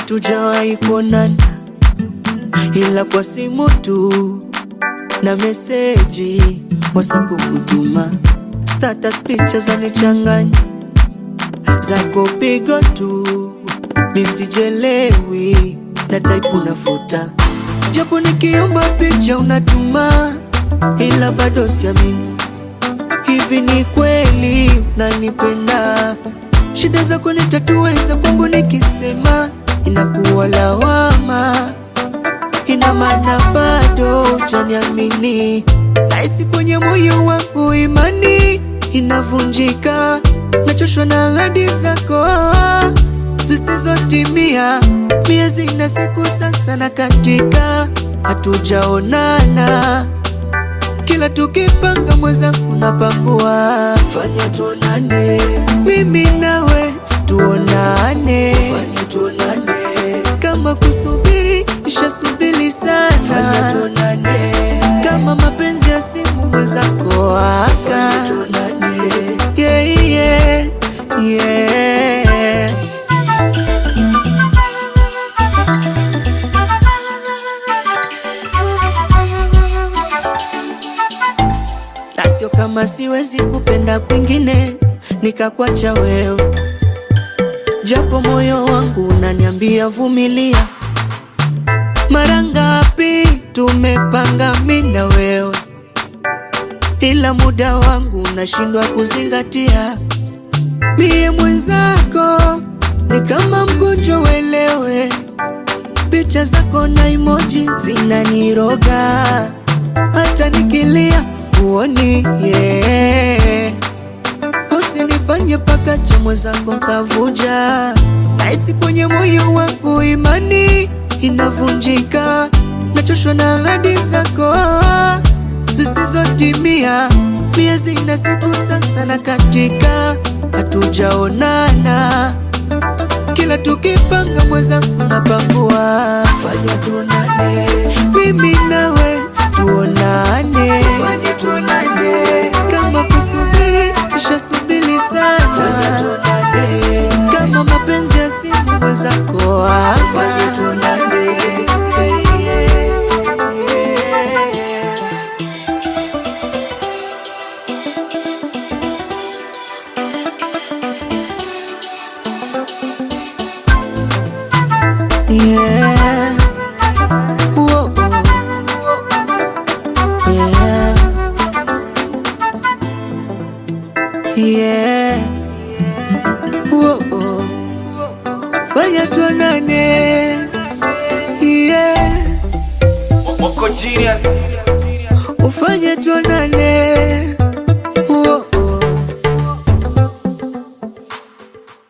hatujawahi kuonana, ila kwa simu tu na meseji WhatsApp kutuma, status picha zanichanganya, zako pigo tu nisijelewi, na type unafuta, japo nikiomba picha unatuma, ila bado siamini hivi ni kweli unanipenda? Shida zako nitatue, za kwangu nikisema inakuwa lawama, ina maana bado hujaniamini. Nahisi kwenye moyo wangu imani inavunjika, nachoshwa na ahadi zako zisizotimia. Miezi na siku sasa na katika, hatujaonana kila tukipanga mwenzangu napangua, fanya tuonane, mimi nawe tuonane, fanya tuonane, kama kusubiri ishasubiri sana, fanya tuonane, kama mapenzi ya simu mwenzako aka, fanya tuonane, yeah, yeah, yeah. na sio kama siwezi kupenda kwingine nikakwacha wewe, japo moyo wangu unaniambia vumilia. Mara ngapi tumepanga mimi na wewe, ila muda wangu unashindwa kuzingatia. Mie mwenzako ni kama mgonjwa, uelewe. Picha zako na emoji zinaniroga, hata nikilia uoni yeah. Usinifanye paka cha mwenzako kavuja, nahisi kwenye moyo wangu imani inavunjika, nachoshwa na ahadi zako zisizotimia. Miezi na siku sasa na katika, hatujaonana kila tukipanga mwenzangu napangua, fanya tuonane, mimi nawe tuonane, fanya tuonane, kama kusubiri ishasubiri sana, fanya tuonane, kama mapenzi ya simu mwenzako aka, fanya tuonane. Yeah. Whoa. Yeah. Yeah. Whoa. Fanya tuonane. Yeah. Wako genius Ufanye tuonane.